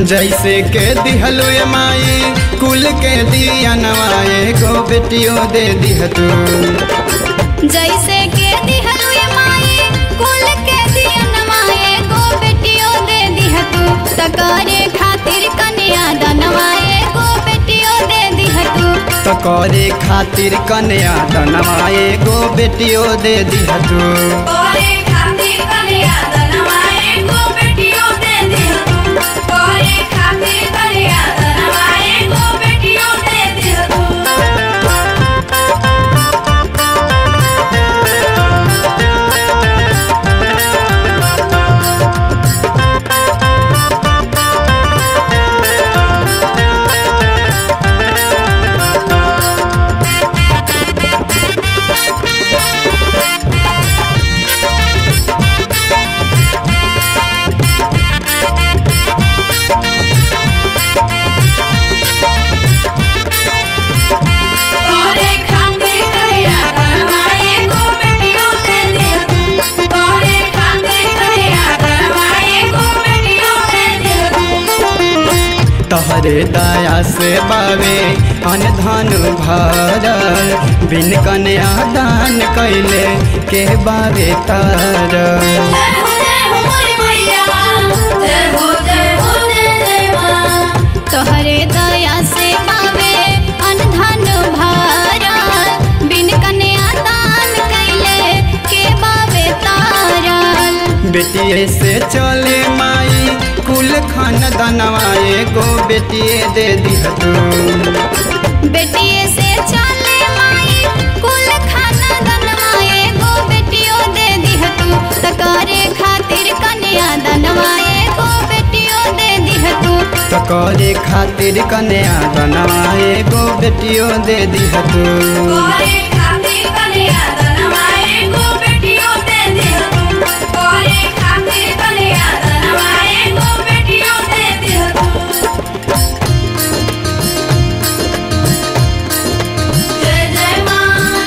जैसे के दिहलु ए माई कुल के दिया नवाए गो बेटियों दे दिह तू जैसे के दिहलु ये माई कुल के दियनवाए गो बेटियो दे दिह तू तकरे खातिर कन्या दनवाए गो बेटियो दे दिह तू तो करे खातिर कन्या दनवाए गो बेटियों दे दिह तू कोरे खातिर कन्या दनवाए गो बेटियो दे दिह तू कोरे खातिर कन्या दनवाए गो बेटियो दे दिह तू कोरे खातिर कन्या दनवाए गो बेटियो दे दिह तू कोरे खातिर कन्या दनवाए गो बेटियो दे दिह तू तहरे दया से बावे अनधन भरल बिन कन्या दान कैले के बावे तारल जय हो जय हो मोरी मैया जय हो जय हो जय जय मां तोहरे दया से पावे अनधन भारा बिन कन्या दान कैले के बावे तारल बेटिए से चले माई कुल खान दनवाए गो बेटिए दे दिह तू बेटिए से चले माई कुल खाना दनवाए गो बेटियो दे दिह तू तकरे खातिर कन्या दनवाए गो बेटियो दे दिह तू तो करे खातिर कन्या दनवाए गो बेटियों दे दिह तू कोरे खातिर कन्या दनवाए गो बेटियो दे दिह तू कोरे खातिर कन्या दनवाए गो बेटियो दे दिह तू जय जय मां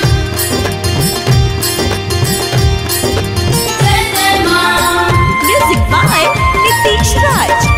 जय जय मां Music by Nitish Raj.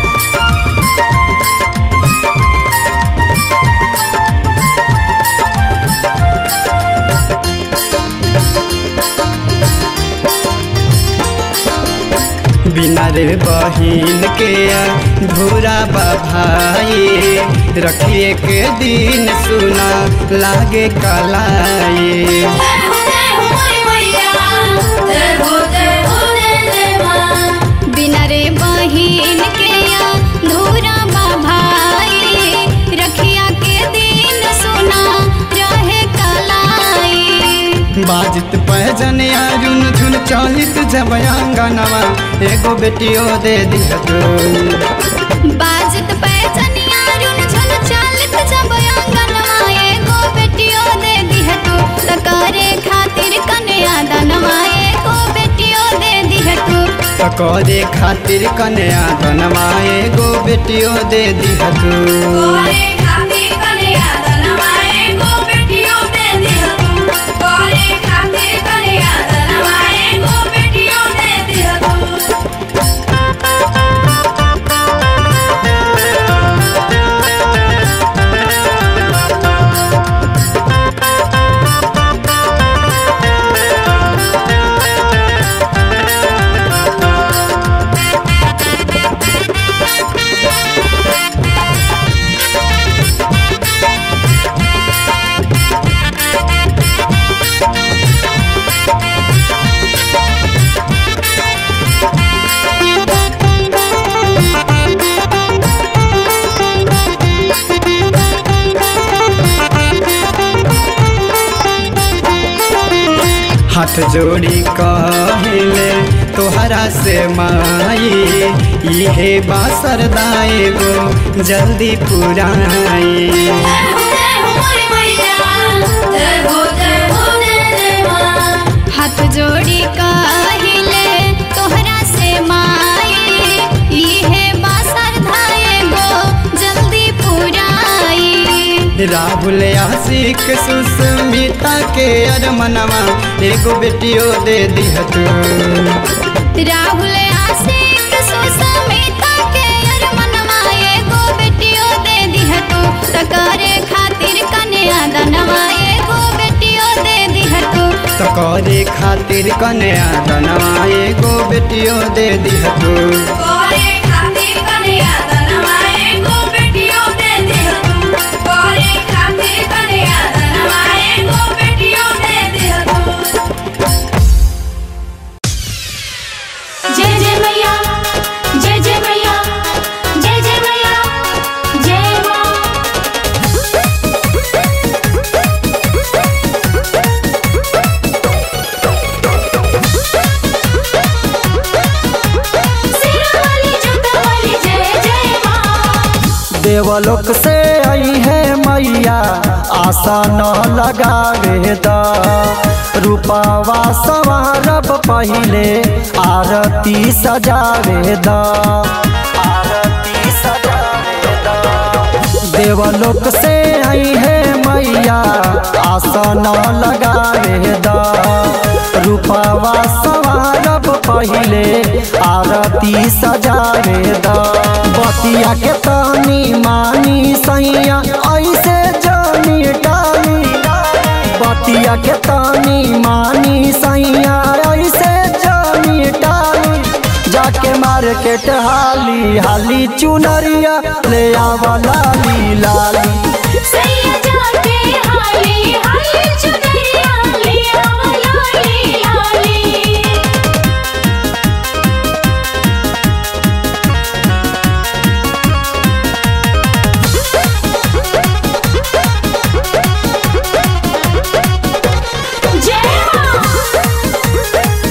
बिना रे बहिन के धूरा भाई रखिए के दिन सुना लागे कलाई जय हो जय हो मोरी मैया जय हो जय हो जय जय मां बिना रे बहिन के या धूरा भाई रखिया के दिन सुना रहे कलाई बाजित पहजन रुन झुन चलित जब अंगनवा एगो बेटियों दे दिह तू बाजत पैचनिया रुन झुन चालत जब आंगनवा एगो बेटियो दे दिह तू तकरे खातिर कन्या दनवा एगो बेटियो दे दिह तू तो करे खातिर कन्या दनवाए गो बेटियों दे दिह तू कोरे खातिर कन्या दनवा एगो बेटियो दे दिह तू कोरे खातिर कन्या दनवा एगो बेटियो दे दिह तू हाथ जोड़ी कहले तोहरा से माई इहे बासर दाए गो जल्दी पुराई जय हो जय हो मोरी मैया जय हो जय हो जय जय मां हाथ जोड़ी काहिले तोहरा से माई इहे बासर धाए गो जल्दी पुराई राहुल आशिक सुस्मिता के अरमनवा एगो बेटियों दे दिह तू राहुल आशिक सुसमिता के अरमनवा तकरे खातिर कन्या दनवा एगो बेटियो दे दिह तू तो करे खातिर कन्या दनवा एगो बेटियो दे दिह तू करे खातिर कन्या दनवा एगो बेटियो दे दिह तू करे खातिर कन्या दनवा एगो बेटियो दे दिह तू जय जय मैया जय जय मैया जय जय मैया जय मां सिरा वाली जूता वाली जय जय मां देवलोक से आई है मैया आशा न लगावे द रूपावा सवारब पहिले आरती सजावे द आरती सजावे द देवलोक से आई है मैया आशा न लगावे द रूपावा सवारब पहिले आरती सजावे द बतिया के तानी मानी सैया ऐसे जानी डाली बतिया के तानी मानी सैया ऐसे जानी डाली जाके मार्केट हाली हाली चुनरिया ले आवा लाली लाली सैया जाके हाली हाली चुनरिया ले आवा लाली लाली जय मां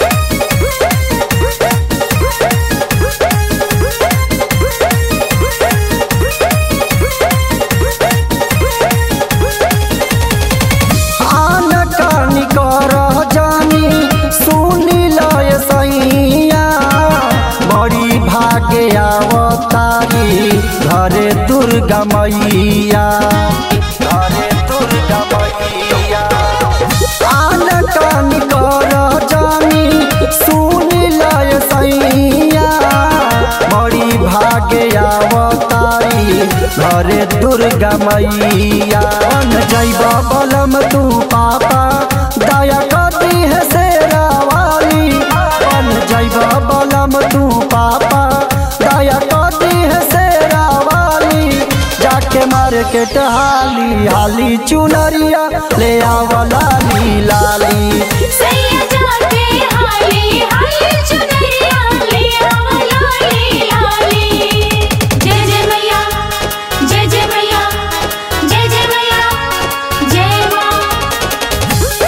आन कानी कर जानी सुनी लय सैया बड़ी भागे आवतारी घरे दुर्गा मैया घरे दुर्गा मैया आन कानी कर जानी सुनी लय सैया बड़ी भागे आवतारी घरे दुर्गा मैया बन जैब बलम तू पापा दया कदी है शेरा वाली बन जैब बलम तू पापा दया कदी है शेरा वाली जाके मार्केट हाली हाली चुनरिया ले आवा लाली लाली सैया जाके हाली हाली चुनरिया ले आवा लाली लाली जय जय मैया जय जय मैया जय जय मैया जय मां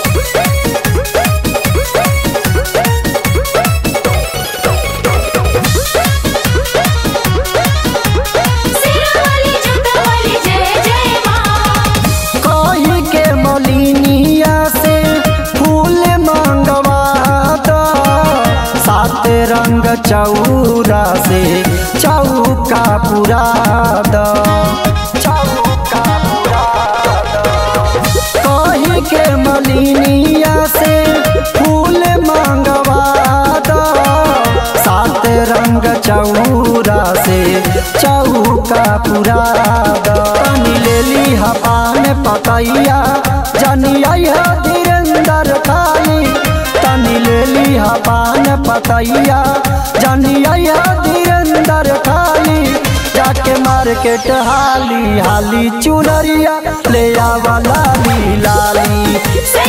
सिरा वाली जूता वाली जय जय मां कही के मलिनिया से फूल मंगवा दो सात रंग चौरा से चौका पुरा दो चौका पुरा दो कही के मलिनिया से फूल मंगवा दो सात रंग चौरा से चौका पुरा दो तनी ले ली हपान पकैया जनिया धीरेन्द्र खाली तनी ले ली हपान पकैया जनिया धीरेन्द्र खाली जाके मार्केट हाली हाली चुनरिया ले आवा लाली लाली से